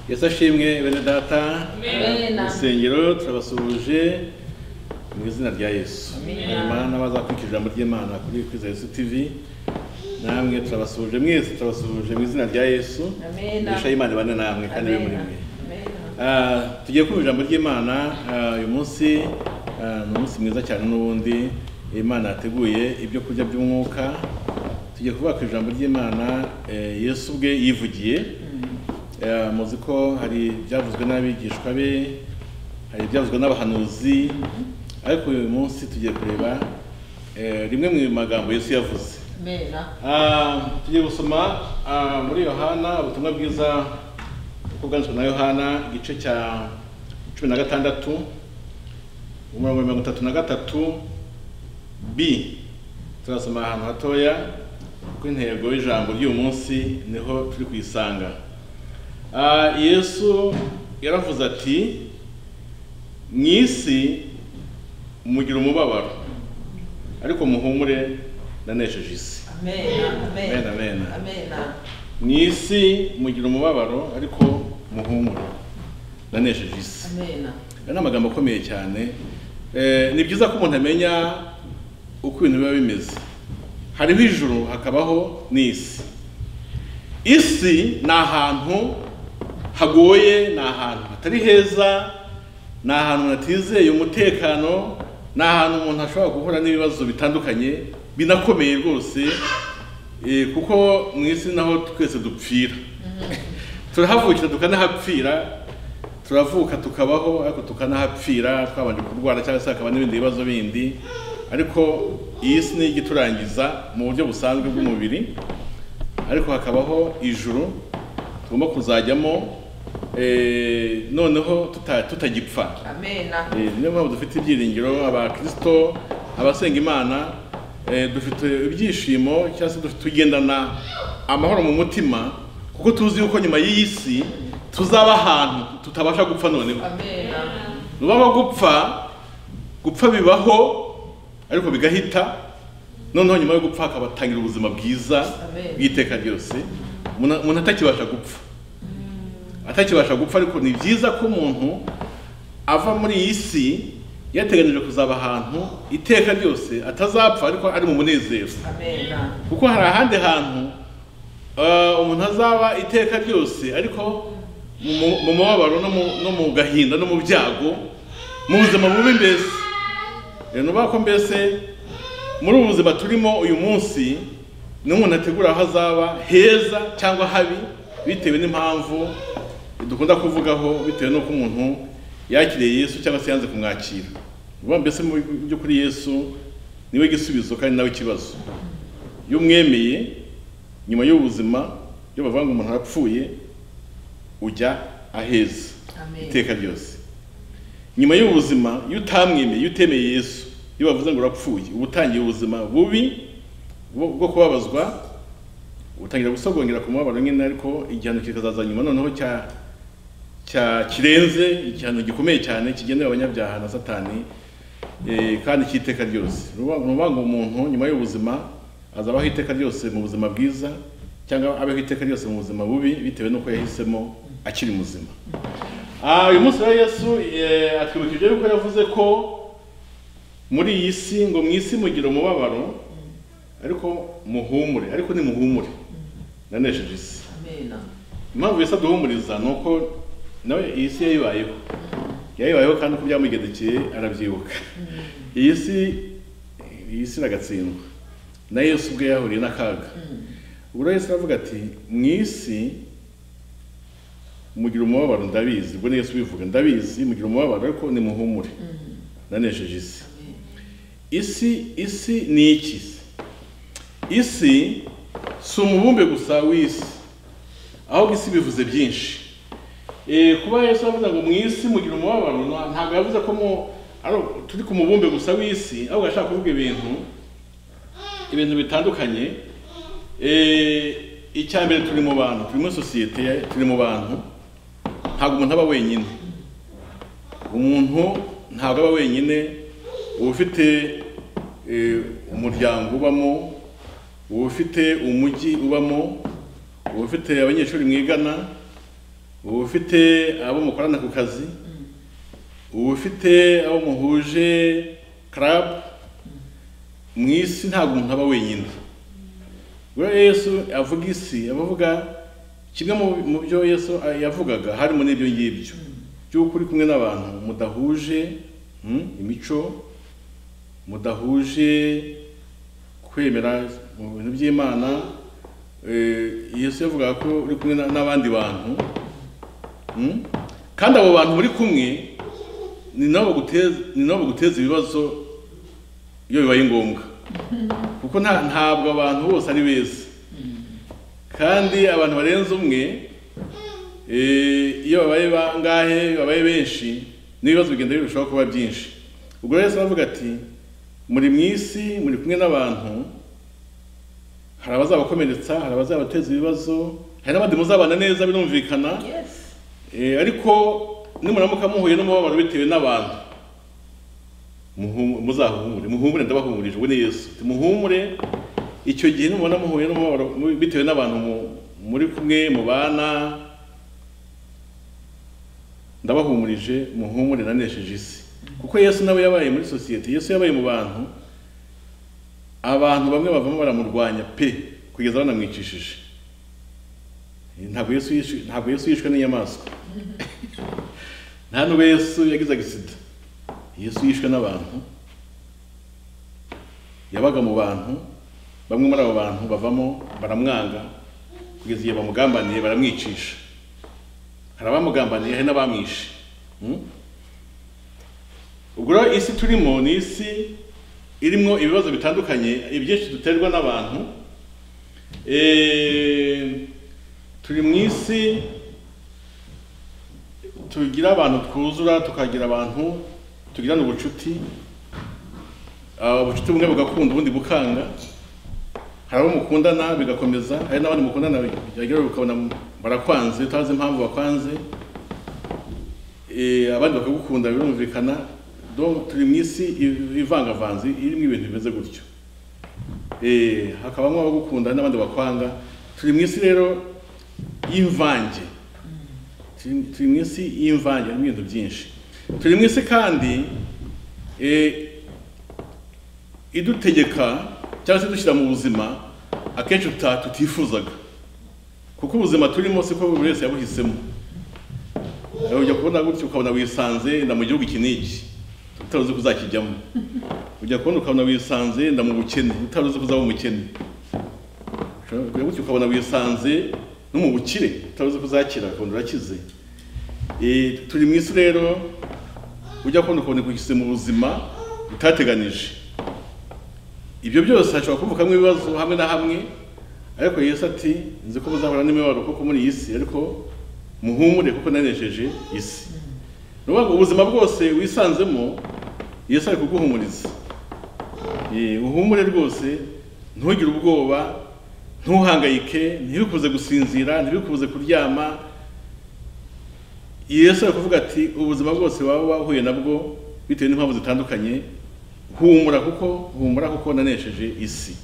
yesu ashimwe bene data Amen. urusengero turabasuhuje mu izina rya yesu hanyuma n'abazakurikira ijambo ry'imana kuri kwiza yesu tivi namwe turabasuhuje mwese turabasuhuje mu izina rya yesu Amen. imigisha y'imana ibane namwe kandi ibe muri mwe Amen. Ah, tugiye kumva ijambo ry'imana ah, uyu munsi ah, ni umunsi mwiza cyane n'ubundi imana yateguye ibyo kurya by'umwuka tugiye kuvuga ku ijambo ry'imana eh, yesu ubwe yivugiye Eh, muzi ko hari ibyavuzwe n'abigishwa be hari ibyavuzwe n'abahanuzi ariko uyu munsi tugiye kureba eh, rimwe mu magambo yesu yavuze Amen. Ah, tugiye gusoma ah, muri yohana ubutumwa bwiza uko bwanditswe na yohana igice cya cumi na gatandatu umurongo wa mirongo itatu na gatatu b turasoma ahantu hatoya kuko intego y'ijambo ry'uyu munsi niho turi kuyisanga Ah, yesu yaravuze ati mu isi mugira umubabaro ariko muhumure nanesheje isi Amen. Amen, amen. Amen. mu isi mugira umubabaro ariko muhumure nanesheje isi Amen. aya ni amagambo akomeye cyane Eh, ni byiza ko umuntu amenya uko ibintu biba bimeze hariho ijuru hakabaho n'isi isi ni ahantu hagoye ni ahantu hatari heza ni ahantu hatizeye umutekano ni ahantu umuntu ashobora guhura n'ibibazo bitandukanye binakomeye rwose eh, kuko mu isi naho twese dupfira turahavukira tukanahapfira turavuka tukabaho ariko tukanahapfira twabanje kurwara cyangwa se hakaba n'ibindi bibazo bindi ariko iyi si ni igiturangiza mu buryo busanzwe bw'umubiri ariko hakabaho ijuru tugomba kuzajyamo eh, noneho tuta- tutagipfa Amen. Eh, niyo mpamvu dufite ibyiringiro abakirisito abasenga imana eh, dufite ibyishimo cyangwa se dufite tugendana amahoro mu mutima kuko tuzi yuko nyuma y'iyi si tuzaba ahantu tutabasha gupfa noneho Amen. nubaba gupfa gupfa bibaho ariko bigahita noneho nyuma yo gupfa hakabatangira ubuzima bwiza Amen. bw'iteka ryose umuntu umuntu atakibasha gupfa atakibasha gupfa ariko ni byiza ko umuntu ava muri iyi si yateganije kuzaba ahantu iteka ryose atazapfa ariko ari mu munezero Amen. kuko hari ahandi hantu eh, umuntu azaba iteka ryose ariko mu- mu- mu mubabaro no mu- no mu gahinda no mu byago mu buzima bubi mbese Eh, ni ukuvuga ko mbese muri ubu buzima turimo uyu munsi ni umuntu ategura aho azaba heza cyangwa habi bitewe n'impamvu dukunda kuvugaho bitewe n'uko umuntu yakiriye yesu cyangwa se yanze kumwakira Ni ukuvuga mbese mu by'ukuri yesu niwe gisubizo kandi nawe ikibazo iyo umwemeye nyuma y'ubuzima iyo bavanga umuntu arapfuye ujya aheza Amen. iteka ryose nyuma y'ubuzima iyo utamwemeye iyo utemeye yesu iyo bavuze ngo urapfuye uba utangiye ubuzima bubi bwo bwo kubabazwa utangira gusogongera ku mubabaro nyine ariko igihano kikazaza nyuma noneho cya cya kirenze igihano gikomeye cyane kigenewe abanyabyaha na satani eh, kandi cy'iteka ryose Ni ukuvuga- ni ukuvuga ngo umuntu nyuma y'ubuzima azabaho iteka ryose mu buzima bwiza cyangwa abeho iteka ryose mu buzima bubi bitewe n'uko yahisemo akiri muzima Ah, uyu munsi rero yesu eh, atwibukije yuko yavuze ko muri iyi si ngo mu isi mugira umubabaro ariko muhumure ariko ni muhumure nanesheje isi Amen. impamvu yesu aduhumuriza ni uko nawe iyi si yayibayeho yayibayeho kandi uko byamugendekeye arabyibuka iyi si iyi si iragatsindwa na yesu ubwe yahuriye n'akaga ubwo rero yesu aravuga ati mu isi mugira umubabaro ndabizi ubwo ni yesu ubivuga ndabizi mugira umubabaro ariko nimuhumure nanesheje isi isi isi ni iki se isi si umubumbe gusa w'isi ahubwo isi bivuze byinshi Eh, kuba yesu avuga ngo mu isi mugira umubabaro nta- ntabwo yavuze ko mu ari u- turi ku mubumbe gusa w'isi ahubwo ashaka kuvuga ibintu ibintu bitandukanye Eh, icya mbere turi mu bantu turi muri sosiyete ya- turi mu bantu ntabwo umuntu aba wenyine umuntu ntabwo aba wenyine uba ufite eh, umuryango ubamo uba ufite umujyi ubamo uba ufite abanyeshuri mwigana uba ufite abo mukorana ku kazi uba ufite abo muhuje club mu isi ntabwo umuntu aba wenyine ubwo rero yesu avuga isi aba avuga kimwe mu- mu byo yesu yavugaga harimo n'ibyo ngibyo by'uko uri kumwe n'abantu mudahuje mm, imico mudahuje kwemera mu bintu by'imana eh, yesu yavugaga ko uri kumwe na- n'abandi bantu Mm? kandi abo bantu muri kumwe ni nabo baguteza ni nabo baguteza ibibazo iyo bibaye ngombwa kuko nta ntabwo abantu bose ari beza kandi abantu barenze umwe eh, iyo babaye bangahe babaye benshi n'ibibazo bigenda birushaho kuba byinshi ubwo rero yesu aravuga ati muri mu isi muri kumwe n'abantu hari abazabakomeretsa hari abazabateza ibibazo hari n'abandi muzabana neza birumvikana Yes. Eh, ariko nimuramuka muhuye n'umubabaro bitewe n'abantu muhu- muzahumure muhumure ndabahumurije we ni yesu Ati, muhumure icyo gihe nimubona muhuye n'umubabaro mu- bitewe n'abantu mu- muri kumwe mubana ndabahumurije muhumure nanesheje isi kuko yesu nawe yabaye muri sosiyete yesu yabaye mu bantu abantu bamwe bavamo baramurwanya pe kugeza banamwicishije ntabwo yesu yishwe ntabwo yesu yishwe n'inyamaswa nta nubwo yesu yagize agisida yesu yishwe n'abantu yabaga mu bantu bamwe muri abo bantu bavamo baramwanga kugeza igihe bamugambaniye baramwicisha hari abamugambaniye hari n'abamwishe Hmm? ubwo rero isi turimo ni isi irimo ibibazo bitandukanye ibyinshi duterwa n'abantu Eh, turi mu isi tugira abantu twuzura tukagira abantu tugirana ubucuti Ah, ubucuti bumwe bugakunda ubundi bukanga hari abo mukundana bigakomeza hari n'abandi mukundana byagira ukabona barakwanze utazi impamvu bakwanze Eh, abandi bakagukunda birumvikana Donc, turi mu isi iv- ivangavanze irimo ibintu bimeze gutyo Eh, hakabamo abagukunda n'abandi bakwanga turi mu isi rero y'imvange turi turi mu isi y'imvange harimo ibintu byinshi turi mu isi kandi eh, idutegeka cyangwa se idushyira mu buzima akenshi tuta- tutifuzaga kuko ubuzima turimo siko buri wese yabuhisemo Eh, ujya kubona gutya ukabona wisanze nda mu gihugu iki n'iki utari uzi ko uzakijyamo ujya kubona ukabona wisanze nda mu bukene utari uzi ko uzaba umukene Ushobora gutyo ukabona wisanze no mu bukire utabuze ko uzakira ukabona urakize Eh, turi mu isi rero ujya kubona ukabona kugise mu buzima utateganije ibyo byose hashobora kuvukamo ibibazo hamwe na hamwe ariko yesu ati nzi ko muzahura n'imibabaro kuko muri iyi si ariko muhumure kuko nanejeje isi ni ukuvuga ngo ubuzima bwose wisanzemo yesu ari kuguhumuriza Eh, uhumure rwose ntugire ubwoba ntuhangayike ntibikubuze gusinzira ntibikubuze kuryama yesu ari kuvuga ati ubuzima bwose waba wahuye nabwo bitewe n'impamvu zitandukanye humura kuko humura kuko nanesheje isi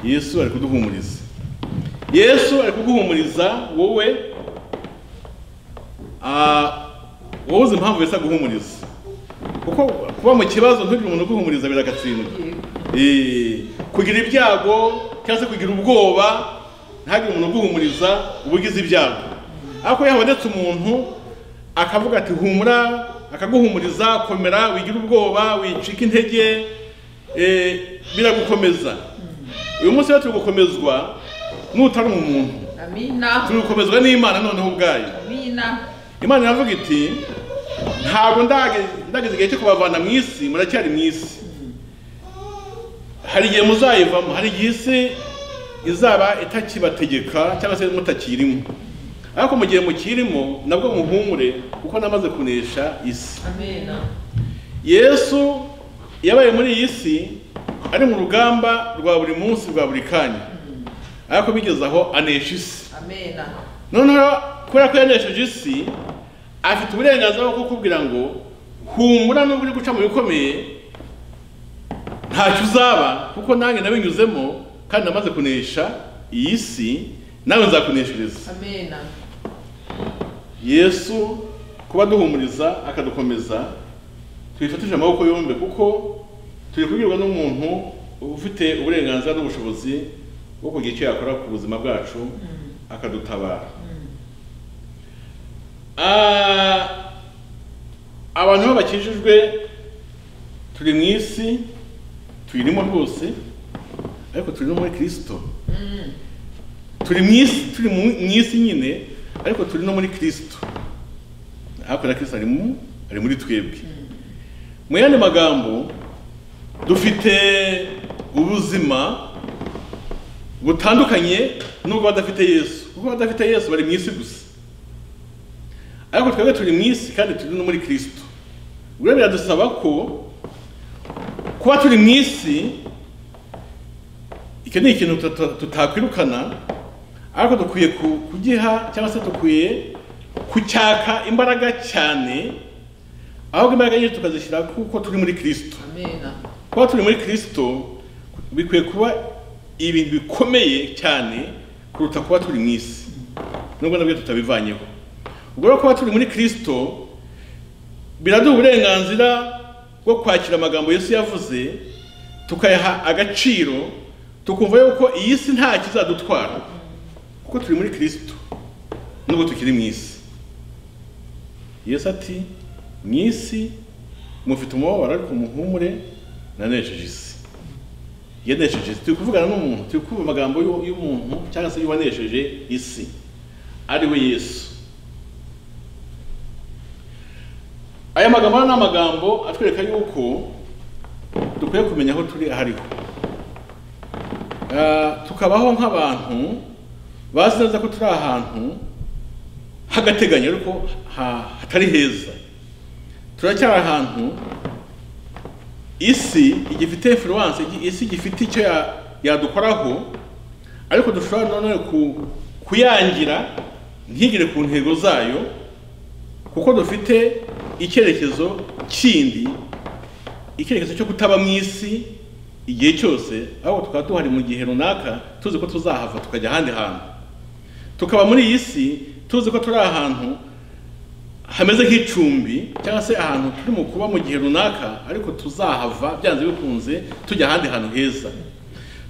yesu ari kuduhumuriza yesu ari kuguhumuriza wowe ah, wowe uzi impamvu yesu aguhumuriza kuko kuba mu kibazo ntugire umuntu uguhumuriza biragatsindwa Eh, kugira ibyago cyangwa se kugira ubwoba ntihagire umuntu uguhumuriza ubugize ibyago ariko iyo habonetse umuntu akavuga ati humura akaguhumuriza komera wigira ubwoba wicika intege eh, biragukomeza uyu munsi rero turi gukomezwa n'utari umuntu Amina. turi gukomezwa n'imana noneho ubwayo Amina. imana iravuga iti ntabwo ndage- ndageze igihe cyo kubavana mu isi muracyari mu isi hari igihe muzayivamo hari igihe isi izaba itakibategeka cyangwa se mutakirimo ariko mu gihe mukirimo nabwo muhumure kuko namaze kunesha isi Amina. yesu yabaye muri iyi si ari mu rugamba rwa buri munsi rwa buri kanya ariko bigeze aho anesha isi Amina. noneho kubera ko yanesheje isi afite uburenganzira bwo kukubwira ngo humura nubwo uri guca mu bikomeye ntacyo uzaba kuko nanjye nabinyuzemo kandi namaze kunesha iyi si nawe nzakuneshereza Amina. yesu kuba aduhumuriza akadukomeza twifatije amaboko yombi kuko turi kubwirwa n'umuntu ufite uburenganzira n'ubushobozi bwo kugira icyo yakora ku buzima bwacu akadutabara Ah, abantu aho bakijijwe turi mu isi tuyirimo rwose ariko turi no muri kirisito turi mu isi turi mu mu isi nyine ariko turi no muri kirisito hakurya kirisito ari mu ari muri twebwe mu yandi magambo dufite ubuzima butandukanye n'ubwo badafite yesu kuko abadafite yesu bari mu isi gusa ariko twebwe turi mu isi kandi turi no muri kirisito rero biradusaba ko kuba turi mu isi icyo ni ikintu tuta- tutakwirukana ariko dukwiye ku- kugiha cyangwa se dukwiye kucyaka imbaraga cyane ahubwo imbaraga nyinshi tukazishyira kuko turi muri kirisito kuba turi muri kirisito bikwiye kuba ibintu bikomeye cyane kuruta kuba turi mu isi nubwo nabyo tutabivanyeho ubwo rero kuba turi muri kirisito biraduha uburenganzira bwo kwakira amagambo yesu yavuze tukayaha agaciro tukumva yuko iyi si nta kizadutwara kuko turi muri kirisito nubwo tukiri mu isi yesu ati mu isi mufite umubabaro ariko muhumure nanesheje isi yanesheje isi turi kuvugana n'umuntu turi kumva amagambo y'u- y'umuntu cyangwa se y'uwanesheje isi ari we yesu aya magambo hano ni amagambo atwereka yuko dukwiye kumenya aho turi aho ariho Ah, tukabaho nk'abantu bazi neza ko turi ahantu h'agateganyo ariko ha- hatari heza turacyari ahantu isi igifite influence igi- isi gifite icyo ya- yadukoraho ariko dushobora nanone ku- kuyangira ntigire ku ntego zayo kuko dufite icyerekezo kindi icyerekezo cyo kutaba mu isi igihe cyose ahubwo tukaba duhari mu gihe runaka tuzi ko tuzahava tukajya ahandi hantu tukaba muri iyi si tuzi ko turi ahantu hameze nk'icumbi cyangwa se ahantu turi mu kuba mu gihe runaka ariko tuzahava byanze bikunze tujya ahandi hantu heza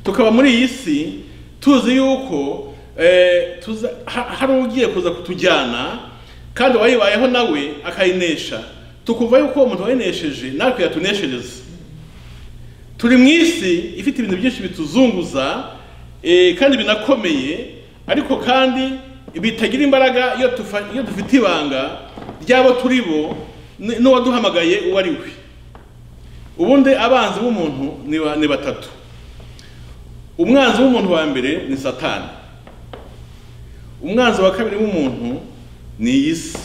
tukaba muri iyi si tuzi yuko eh, tuza- ha- hari ugiye kuza kutujyana kandi uwayibayeho nawe akayinesha tukumva yuko uwo muntu wayinesheje natwe yatuneshereza turi mu isi ifite ibintu byinshi bituzunguza eh, kandi binakomeye ariko kandi bitagira imbaraga iyo tufa- iyo dufite ibanga ry'abo turi bo n- n'uwaduhamagaye uwo ari we ubundi abanzi b'umuntu ni ba- ni batatu umwanzi w'umuntu wa mbere ni satani umwanzi wa kabiri w'umuntu ni iyi si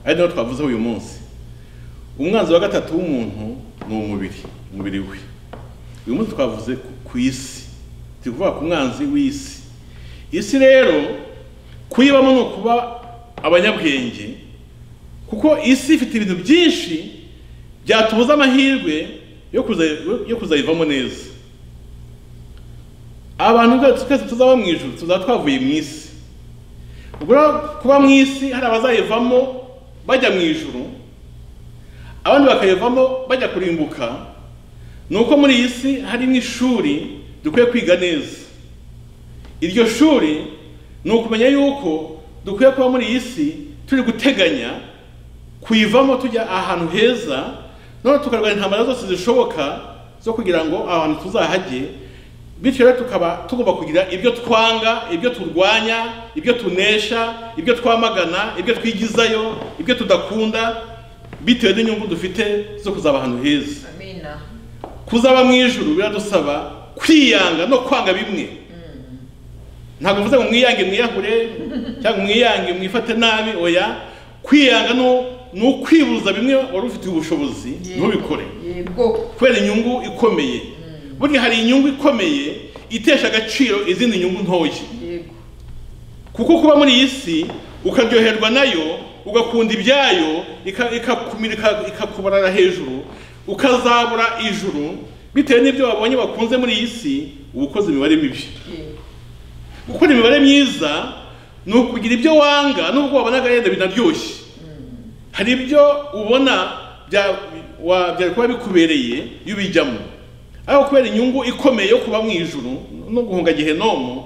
ari nawo twavuzeho uyu munsi umwanzi wa gatatu w'umuntu ni umubiri umubiri we uyu munsi twavuze ku- ku isi turi kuvuga ku mwanzi w'isi isi rero kuyibamo ni ukuba abanyabwenge kuko isi ifite ibintu byinshi byatubuza amahirwe yo kuza- yo kuzayivamo neza abantu bwacu twese tuzaba mu ijuru tuzaba twavuye mu isi ubwo rero kuba mu isi hari abazayivamo bajya mu ijuru abandi bakayivamo bajya kurimbuka ni uko muri iyi si hari n'ishuri dukwiye kwiga neza iryo shuri ni ukumenya yuko dukwiye kuba muri iyi si turi guteganya kuyivamo tujya ahantu heza none tukarwanya intambara zose zishoboka zo kugira ngo aho hantu tuzahajye bityo rero tukaba tugomba kugira ibyo twanga ibyo turwanya ibyo tunesha ibyo twamagana ibyo twigizayo ibyo tudakunda bitewe n'inyungu dufite zo kuzaba ahantu heza kuzaba mu ijuru biradusaba kwiyanga no kwanga bimwe ntabwo mvuze ngo mwiyange mwiyahurere cyangwa mwiyange mwifate nabi oya kwiyanga no ni ukwibuza bimwe wari ufitiye ubushobozi ntubikore yego kubera inyungu ikomeye burya hari inyungu ikomeye itesha agaciro izindi nyungu ntoya yego kuko kuba muri iyi si ukaryoherwa nayo ugakunda ibyayo ika- ikakumira ika- ikakubarara hejuru ukazabura ijuru bitewe n'ibyo wabonye bakunze muri iyi si uba ukoze imibare mibi yego gukora imibare myiza ni ukugira ibyo wanga nubwo wabonaga yenda binaryoshye hari ibyo ubona bya- wa- byari kuba bikubereye iyo ubijyamo ariko kubera inyungu ikomeye yo kuba mu ijuru no guhunga gehenomu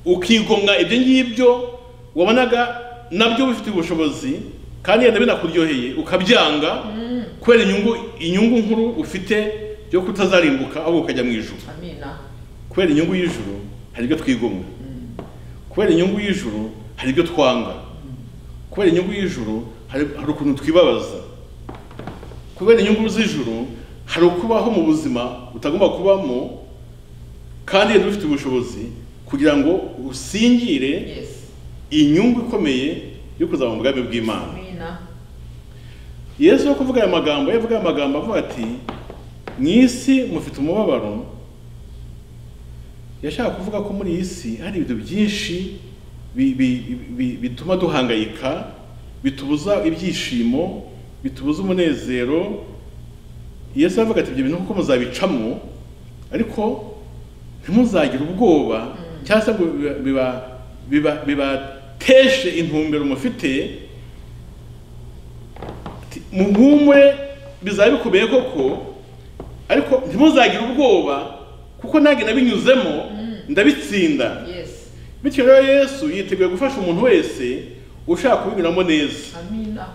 ukigomwa ibyo ngibyo wabonaga nabyo ubifitiye ubushobozi kandi yenda binakuryoheye ukabyanga kubera inyungu inyungu nkuru ufite yo kutazarimbuka ahubwo ukajya mu ijuru amina kubera inyungu y'ijuru hari ibyo twigomwa kubera inyungu y'ijuru hari ibyo twanga kubera inyungu y'ijuru hari hari ukuntu twibabaza kubera inyungu z'ijuru hari ukubaho mu buzima utagomba kubamo kandi yari ufite ubushobozi kugira ngo usingire yesi inyungu ikomeye yo kuzaba mu bwami bw'imana amina yesu yo kuvuga aya magambo yavuga aya magambo avuga ati mu isi mufite umubabaro yashaka kuvuga ko muri iyi si hari ibintu byinshi bi- bi- bi- bi- bituma duhangayika bitubuza ibyishimo bitubuza umunezero yesu aravuga ati ibyo bintu kuko muzabicamo ariko ntimuzagire ubwoba cyangwa se ngo biba- biba- biba- bibateshe intumbero mufite Ati, muhumure bizaba bikomeye koko ariko ntimuzagire ubwoba kuko nanjye nabinyuzemo ndabitsinda yesi bityo rero yesu yiteguye gufasha umuntu wese ushaka kubinyuramo neza amina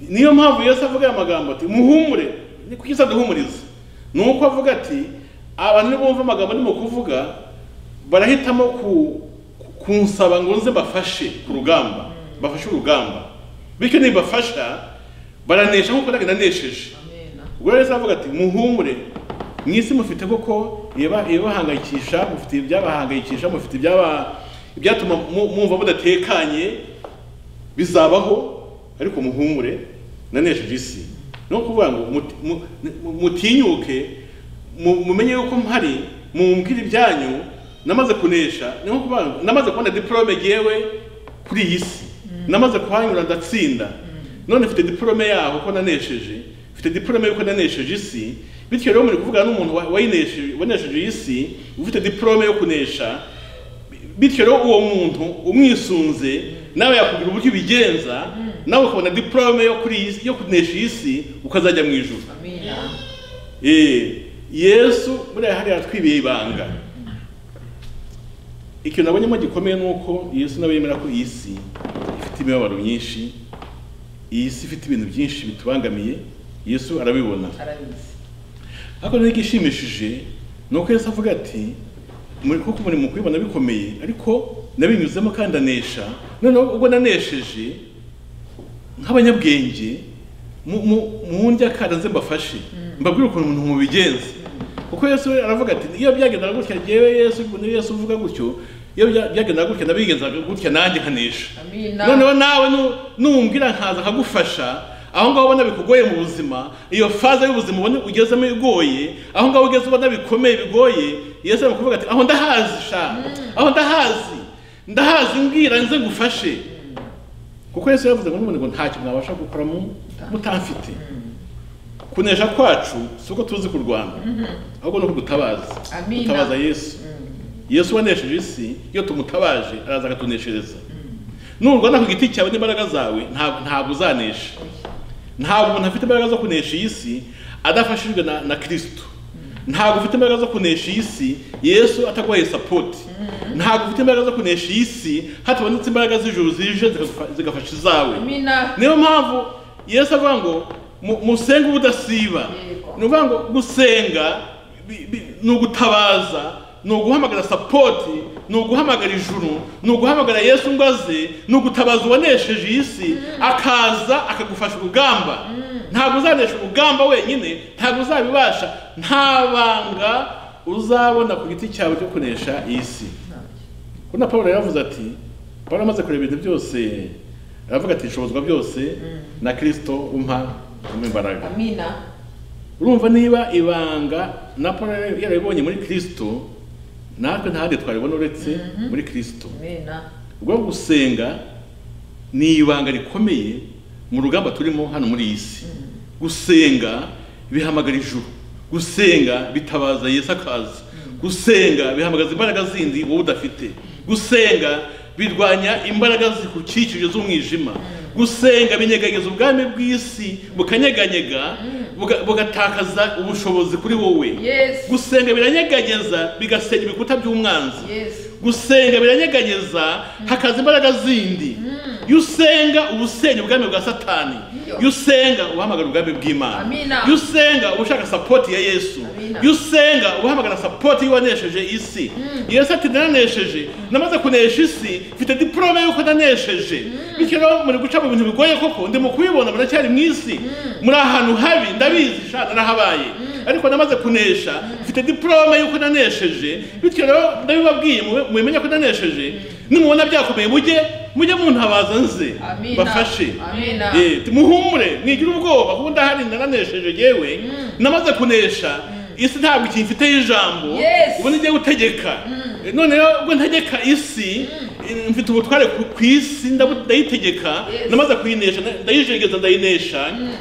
niyo mpamvu yesu avuga aya magambo ati muhumure ni kuki se aduhumuriza ni uko avuga ati abantu nibumva amagambo ndimo kuvuga barahitamo ku, ku- kunsaba ngo nze mbafashe ku rugamba bafashe urugamba bityo nibafasha baranesha nk'uko nanjye nanesheje amina ubwo rero Yesu aravuga ati muhumure mu isi mufite koko ibiba- ibibahangayikisha mufite ibyabahangayikisha mufite ibyaba ibyatuma mu- mwumva mudatekanye bizabaho ariko muhumure nanesheje isi ni ukuvuga ngo muti- mu- mu- mutinyuke mu- mumenye yuko mpari mumbwire ibyanyu namaze kunesha ni nko kuvuga ngo namaze kubona diporome yewe kuri iyi si namaze kuhanyura ndatsinda none mfite diporome yaho ko nanesheje mfite diporome y'uko nanesheje isi bityo rero muri kuvugana n'umuntu wa- wayinesheje wanesheje iyi si ufite diporome yo kunesha bityo rero uwo muntu umwisunze nawe yakubwira uburyo ubigenza nawe ukabona diporome yo kuri iyi si- yo kunesha iyi si ukazajya mu ijuru amina Eh, yesu buriya hariya yatwibiye ibanga ikintu nabonyemo gikomeye ni uko yesu nawe yemera ko iyi si ifite imibabaro myinshi iyi si ifite ibintu byinshi bitubangamiye yesu arabibona arabizi ariko rero igishimishije ni uko yesu avuga ati muri kuko umurimo kubibona bikomeye ariko nabinyuzemo kandi ndanesha noneho ubwo nanesheje nk'abanyabwenge mu- mu- mundya kandi nze mbafashe mbabwire ukuntu umuntu mubigenza kuko yesu we aravuga ati iyo byagendaga gutya yewe yesu niyo yesu uvuga gutyo iyo bya- byagendaga gutya nabigenzaga gutya nanjye nkanesha amina noneho nawe nu- numbwira nkaza nkagufasha aho ngaho ubona bikugoye mu buzima iyo faze y'ubuzima ubona ugezemo igoye aho ngaho ugeze ubona bikomeye bigoye yesu ari kuvuga ati aho ndahazi sha aho ndahazi ndahazi mbwira nze ngufashe kuko yesu yavuze ngo n'ubundi ngo ntacyo mwabasha gukora mu- mutamfite kunesha kwacu si uko tuzi ku rwanda ahubwo ni uko dutabaza Amina. dutabaza yesu yesu wanesheje isi iyo tumutabaje araza akatuneshereza nurwana ku giti cyawe n'imbaraga zawe ntabwo ntabwo uzanesha ntabwo umuntu afite imbaraga zo kunesha iyi si adafashijwe na, na kristo ntabwo ufite imbaraga zo kunesha iyi si yesu ataguhaye sapoti ntabwo ufite imbaraga zo kunesha iyi si hatabonetse imbaraga z'ijuru zije zikagufa- zigafasha izawe amina niyo mpamvu yesu avuga ngo mu- musenge ubudasiba Yego. ni ukuvuga ngo gusenga bi- bi- ni ugutabaza ni uguhamagara sapoti ni uguhamagara ijuru ni uguhamagara yesu ngo aze ni ugutabaza uwanesheje iyi si akaza akagufasha urugamba ntabwo uzanesha urugamba wenyine ntabwo uzabibasha nta banga uzabona ku giti cyawe cyo kunesha iyi si kuko na paul yaravuze ati paul amaze kureba ibintu byose aravuga ati nshobozwa byose na kristo umpa imbaraga amina urumva niba ibanga na paul yarabibonye muri kristo natwe ntahandi twaribona uretse muri kristo amina ubwo gusenga ni ibanga rikomeye mu rugamba turimo hano muri iyi si gusenga bihamagara ijuru gusenga bitabaza yesu akaza gusenga bihamagaza imbaraga zindi wowe udafite gusenga birwanya imbaraga zikukikije z'umwijima gusenga binyeganyeza ubwami bw'isi bukanyeganyega buga- bugatakaza ubushobozi kuri wowe Yes. gusenga biranyeganyeza bigasenya ibikuta by'umwanzi Yes. gusenga biranyeganyeza hakaza imbaraga zindi iyo usenga uba usenya ubwami bwa satani Iyo. iyo usenga uba uhamagara ubwami bw'imana Amina. iyo usenga uba ushaka sapoti ya yesu Amina. iyo usenga uba uhamagara sapoti y'uwanesheje isi yesu ati ndananesheje namaze kunesha isi mfite diporome y'uko nanesheje bityo rero muri guca mu bintu bigoye koko ndimo kubibona muracyari mu isi muri ahantu habi ndabizi shana narahabaye ariko namaze kunesha mfite diporome y'uko nanesheje bityo rero ndabibabwiye mube- mubimenye ko nanesheje nimubona byakomeye mujye mujye muntabaza nze Amina. bafashe Amina. Eh, ati, muhumure mwigire ubwoba kuko ndahari naranesheje yewe namaze kunesha isi ntabwo ikimfiteho ijambo Yes. ubu nijye gutegeka Eh, none rero ubwo ntegeka isi eh, mfite ubutware ku ku isi ndabu- ndayitegeka Yes. namaze kuyinesha nda- ndayijegeza ndayinesha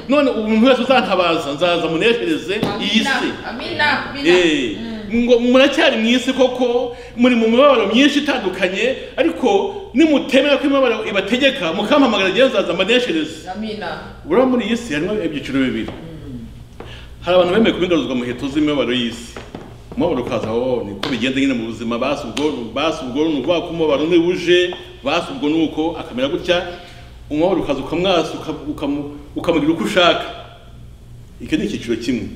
none umuntu wese uzantabaza nzaza muneshereze iyi Amina. si Amina. Amina. Eh, ngo muracyari mu isi koko muri mu mibabaro myinshi itandukanye ariko nimutemera ko imibabaro ibategeka mukampamagara ngewe nzaza mbaneshereze Amina. buriya muri iyi si harimo ibyiciro bibiri hari abantu bemeye kubigaruzwa mu muheto z'imibabaro y'isi umubabaro ukaza aho niko bigenda nyine mu buzima basi ubwo basi ubwo ni ukuvuga ko umubabaro ni uje basi ubwo ni uko akamera gutya umubabaro ukaza ukamwasa uka- ukamu- ukamugira uko ushaka icyo ni icyiciro kimwe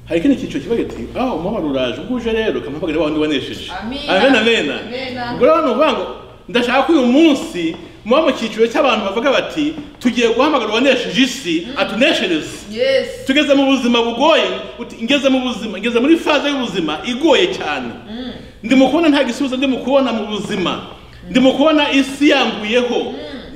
hari ikindi cyiciro kivuga kiti aho umubabaro uraje ubwo uje rero kamuhamagara wa wundi wanesheje Amina. amena amena Amena. ubwo rero ni ukuvuga ngo ndashaka ko uyu munsi muba mu cyiciro cy'abantu bavuga bati tugiye guhamagara uwanesheje isi atuneshereze Yes. tugeze mu buzima bugoye uti ngeze mu buzima ngeze muri faze y'ubuzima igoye cyane ndimo kubona nta gisubizo ndimo kubona mu buzima ndimo kubona isi yanguyeho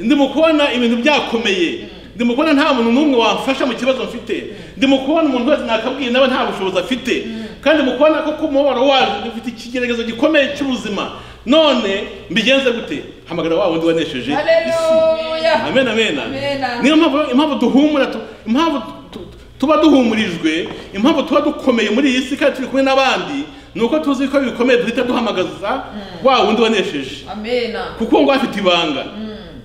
ndimo kubona ibintu byakomeye ndimo kubona nta muntu n'umwe wamfasha mu kibazo mfite ndimo kubona umuntu wese nakabwiye nawe nta bushobozi afite kandi mu kubona ko umubabaro waje ufite ikigeragezo gikomeye cy'ubuzima none mbigenze gute hamagara wa wundi wanesheje isi Hallelujah. amen amen Amen. niyo mpamvu impamvu duhumura tu- impamvu tu- tu- tuba duhumurijwe impamvu tuba dukomeye muri iyi si kandi turi kumwe n'abandi ni uko tuzi ko bikomeye duhita duhamagaza wa wundi wanesheje Amina. kuko ngo afite ibanga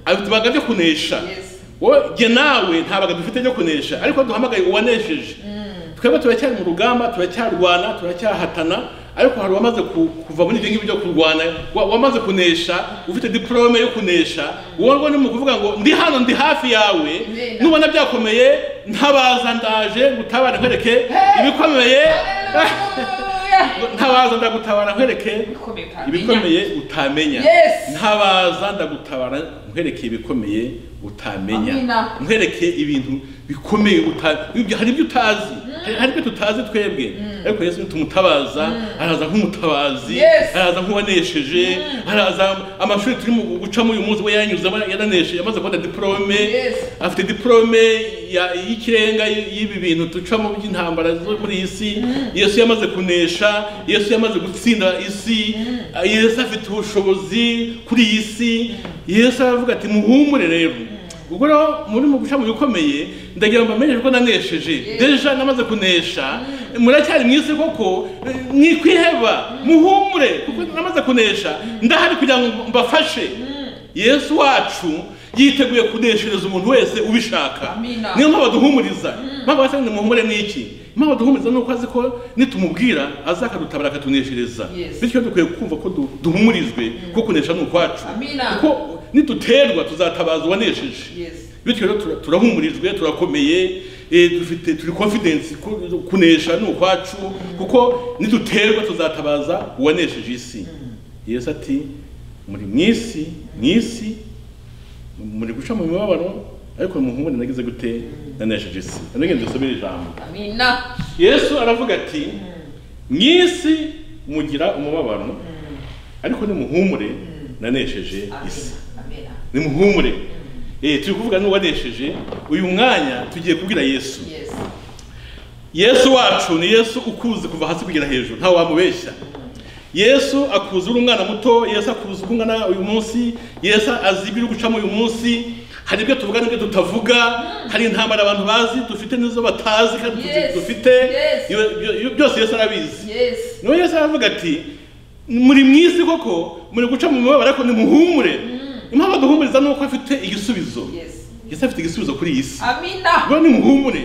afite ibanga ryo kunesha Yes. wowe jye nawe nta banga dufite ryo kunesha ariko duhamagaye uwanesheje twebwe turacyari mu rugamba turacyarwana turacyahatana ariko hari uwamaze ku- kuva muri ibyo ngibyo byo kurwana wa- wamaze kunesha ufite diporome yo kunesha wowe ngo ni mu kuvuga ngo ndi hano ndi hafi yawe Amen. nubona byakomeye ntabaza ndaje gutabara nkwereke ibikomeye Hallelujah. ntabaza ndagutabara nkwereke Bikomeye utamenya. ibikomeye utamenya Yes. ntabaza ndagutabara nkwereke ibikomeye utamenya Amina. nkwereke ibintu bikomeye uta- ibyo- hari ibyo utazi Hari- hari ibyo tutazi twebwe ariko yesu tumutabaza araza nk'umutabazi Yes. araza nk'uwanesheje araza amashuri turimo gucamo uyu munsi we yanyuzemo yaranesheje yamaze kubona diporome Yes. afite diporome ya- y'ikirenga y- y'ibi bintu ducamo by'intambara zo muri iyi si yesu yamaze kunesha yesu yamaze gutsinda isi yesu afite ubushobozi kuri iyi si yesu aravuga ati muhumure rero ubwo rero muri mu guca mu bikomeye ndagira ngo mbamenyeshe ko nanesheje deja namaze kunesha muracyari mu isi koko eh, mwikwiheba muhumure kuko namaze kunesha ndahari kugira ngo mbafashe yesu wacu yiteguye kuneshereza umuntu wese ubishaka Amina. niyo mpamvu aduhumuriza mpamvu asa nimuhumure ni iki mpamvu aduhumuriza ni uko azi ko nitumubwira aza akadutabara akatuneshereza Yes. bityo dukwiye kumva ko du- duhumurizwe ko kunesha ni ukwacu Amina. kuko niduterwa tuzatabaza uwanesheje Yes. bityo rero tura- turahumurijwe turakomeye eh, dufite turi confidence ko kunesha ni ukwacu kuko niduterwa tuzatabaza uwanesheje isi yesu ati muri mu isi mu isi muri guca mu mibabaro ariko muhumure nagize gute nanesheje isi nagende dusomere ijambo Amina. yesu aravuga ati mu isi mugira umubabaro ariko nimuhumure nanesheje isi Amina. nimuhumure eh turi kuvuga n'uwanesheje uyu mwanya tugiye kubwira yesu Yes. yesu wacu ni yesu ukuzi kuva hasi kugera hejuru ntawe wamubeshya yesu akuzi uri umwana muto yesu akuzi uko ungana uyu munsi yesu azi ibyo uri gucamo uyu munsi hari ibyo tuvuga n'ibyo tutavuga hari intambara abantu bazi dufite n'izo batazi kandi tuzi- Yes. dufite Yes. Iyo- iyo- iyo- byose yesu arabizi Yes. niwe yesu aravuga ati muri mu isi koko muri guca mu mibabaro ariko nimuhumure impamvu aduhumuriza ni uko afite igisubizo Yes. yesu afite igisubizo kuri iyi si Amina. rero nimuhumure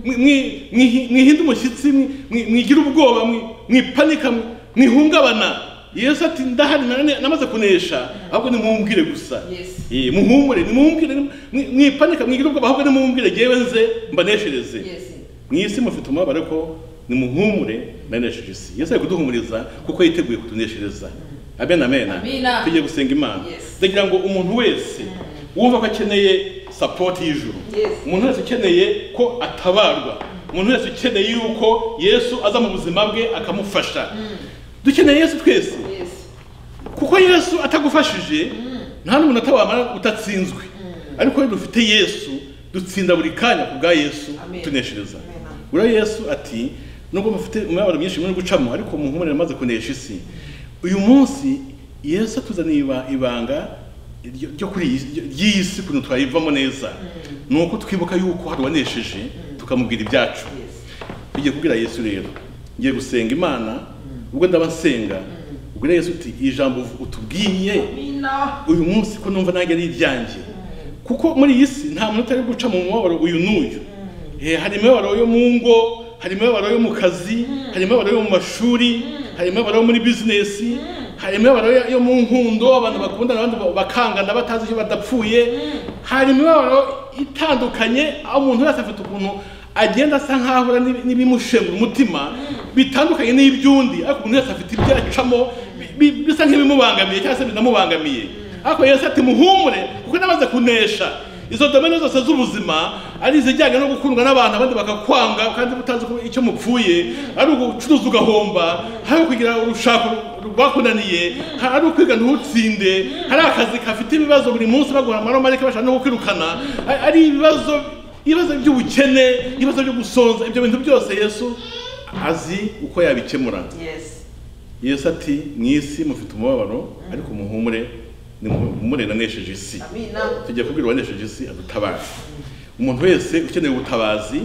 mwi- mwi- mwihi- mwihinde umushyitsi mwi- mwi- mwigire ubwoba mwi- mwipanika mwi- mwihungabana yesu ati ndahari nane- namaze kunesha ahubwo nimumbwire gusa Yes. Eh, muhumure nimumbwire nimu- mwi- mwipanika mwigire ubwoba ahubwo nimumbwire ngewe nze mbaneshereze Yes. mu isi mufite umubabaro ko nimuhumure nanesheje isi yesu ari kuduhumuriza kuko yiteguye kutuneshereza amen amen Amina. tugiye gusenga imana Yes. ndagira ngo umuntu wese wumva ko akeneye sapoti y'ijuru Yes. umuntu wese ukeneye ko atabarwa umuntu wese ukeneye yuko yesu aza mu buzima bwe akamufasha dukeneye yesu twese Yes. kuko yesu atagufashije nta n'umuntu atawamara utatsinzwe ariko iyo dufite yesu dutsinda buri kanya ku bwa yesu Amen. tuneshereza Amen. buriya yesu ati nubwo mufite umubabaro mwinshi muri gucamo ariko muhumure amaze kunesha isi uyu munsi yesu atuzaniye iba- ibanga ryo- ryo kuri iyi- ryo- ry'iyi si ukuntu twayivamo neza ni uko twibuka yuko hari uwanesheje tukamubwira ibyacu Yes. tugiye kubwira yesu rero ngiye gusenga imana ubwo ndaba nsenga ubwira yesu uti ijambo uvu- utubwiye Amina. uyu munsi ko numva nanjye ari iryanjye kuko muri iyi si nta muntu utari guca mu mubabaro uyu n'uyu Eh, hari imibabaro yo mu ngo hari imibabaro yo mu kazi hari imibabaro yo mu mashuri hari imibabaro yo muri bizinesi hari imibabaro yo- yo mu nkundo abantu bakundana abandi ba- bakangana batazi icyo badapfuye hari imibabaro itandukanye aho umuntu wese afite ukuntu agenda asa nk'ahura n'ibi- n'ibimushengura umutima bitandukanye n'iby'undi ariko umuntu wese afite ibyo acamo bi- bi- bisa nk'ibimubangamiye cyangwa se binamubangamiye ariko yesu ati muhumure kuko namaze kunesha izo domene zose z'ubuzima ari izijyanye no gukundwa n'abantu abandi bakakwanga kandi utazi ko icyo mupfuye ari ugucuruza ugahomba hari ukugira urushako rwakunaniye hari ukwiga ntutsinde hari akazi gafite ibibazo buri munsi baguha amaromarike bashaka no kukwirukana ari- ari ibibazo ibibazo by'ubukene ibibazo byo gusonza ibyo bintu byose yesu azi uko yabikemura Yes. yesu ati mu isi mufite umubabaro ariko muhumure nimuhumure nanesheje isi Amina. tujya kubwira uwanesheje isi adutabare umuntu wese ukeneye ubutabazi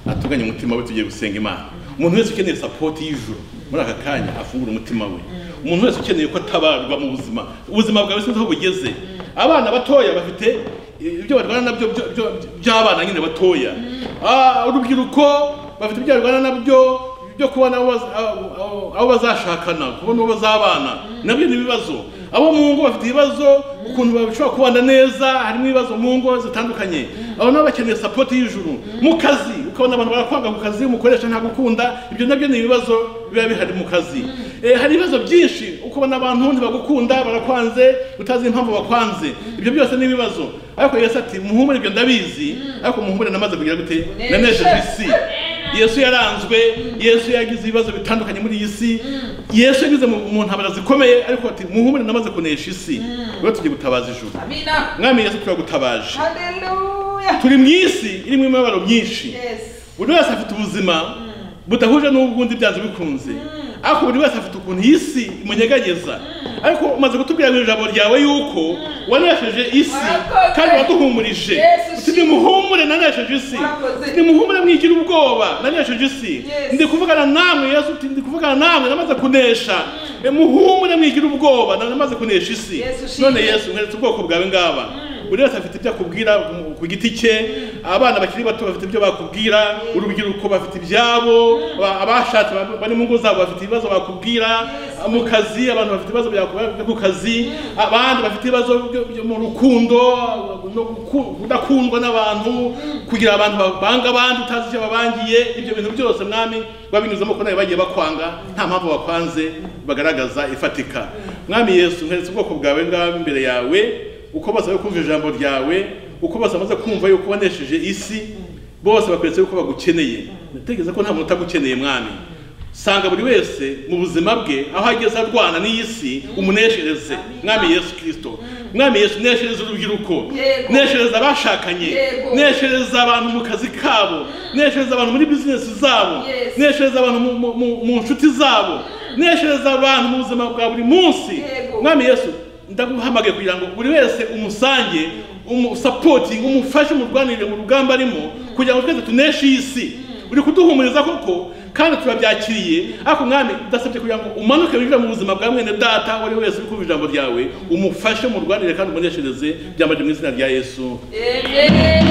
atunganye umutima we tugiye gusenga imana umuntu wese ukeneye sapoti y'ijuru muri aka kanya afungura umutima we umuntu wese ukeneye ko atabarwa mu buzima ubuzima bwawe sinzi aho bugeze abana batoya bafite ibyo barwana nabyo byo- byo- by'abana nyine batoya Ah, urubyiruko bafite ibyo barwana nabyo byo kubona abo baz- abo- abo- abo bazashakana kubona uwo bazabana nabyo ni ibibazo abo mu ngo bafite ibibazo ukuntu bashobora kubana neza harimo ibibazo mu ngo zitandukanye abo nabo bakeneye sapoti y'ijuru mu kazi ukabona abantu barakwanga ku kazi umukoresha ntagukunda ibyo nabyo ni ibibazo biba bihari mu kazi Eh, hari ibibazo byinshi ukabona abantu ntibagukunda barakwanze utazi impamvu bakwanze ibyo byose ni ibibazo ariko yesu ati muhumure ibyo ndabizi ariko muhumure namaze kugira gute nanesheje isi yesu yaranzwe yesu yagize ibibazo bitandukanye muri iyi si yesu yageze mu mu ntambara zikomeye ariko ati muhumure namaze kunesha isi rero tugiye gutabaza ijuru Amina. mwami yesu turagutabaje Hallelujah. turi mu isi irimo imibabaro myinshi Yes. buri wese afite ubuzima budahuje n'ubwundi byanze bikunze ariko buri wese afite ukuntu iyi si imunyeganyeza ariko umaze kutubwira mu ijambo ryawe yuko wanesheje isi Warakoze. kandi waduhumurije Yesu uti shimwe. nimuhumure nanesheje isi Warakoze. uti nimuhumure mwigira ubwoba nanesheje isi Yes. ndi kuvugana namwe yesu uti ndi kuvugana namwe namaze kunesha E, muhumure mwigira ubwoba na- namaze kunesha isi Yesu shimwe. none yesu nkweretse ubwoko bwawe ngaba buri wese afite ibyo akubwira ku- ku giti cye abana bakiri bato bafite ibyo bakubwira urubyiruko bafite ibyabo aba- abashatse ba- bari mu ngo zabo bafite ibibazo bakubwira mu kazi abantu bafite ibibazo byakubwira byo ku kazi abandi bafite ibibazo byo- byo mu rukundo no guku- kudakundwa n'abantu kugira abantu babanga abandi utazi icyo babangiye ibyo bintu byose mwami babinyuzamo ko nawe bagiye bakwanga nta mpamvu bakwanze bagaragaza ifatika mwami yesu nkweretse ubwoko bwawe ngaho imbere yawe uko bose bari kumva ijambo ryawe uko bose bamaze kumva yuko wanesheje isi bose bakweretse yuko bagukeneye ndatekereza ko nta muntu utagukeneye mwami sanga buri wese mu buzima bwe aho ageze arwana n'iyi si umuneshereze mwami yesu kirisito mwami yesu neshereza urubyiruko Yego. neshereza abashakanye Yego. neshereza abantu mu kazi kabo neshereza abantu muri bizinesi zabo Yes. neshereza abantu mu- mu- mu- mu nshuti zabo neshereza abantu mu buzima bwa buri munsi Yego. mwami yesu ndaguhamagaye kugira ngo buri wese umusange umusapotingi umufashe umurwanire mu rugamba arimo kugira ngo twese tuneshe iyi si uri kuduhumuriza koko kandi turabyakiriye ariko mwami udasabye kugira ngo umanuke winjire mu buzima bwa mwene data uwo ari we wese uri kumva ijambo ryawe umufashe mu rwanire kandi umuneshereze byambaje mu izina rya yesu Amen.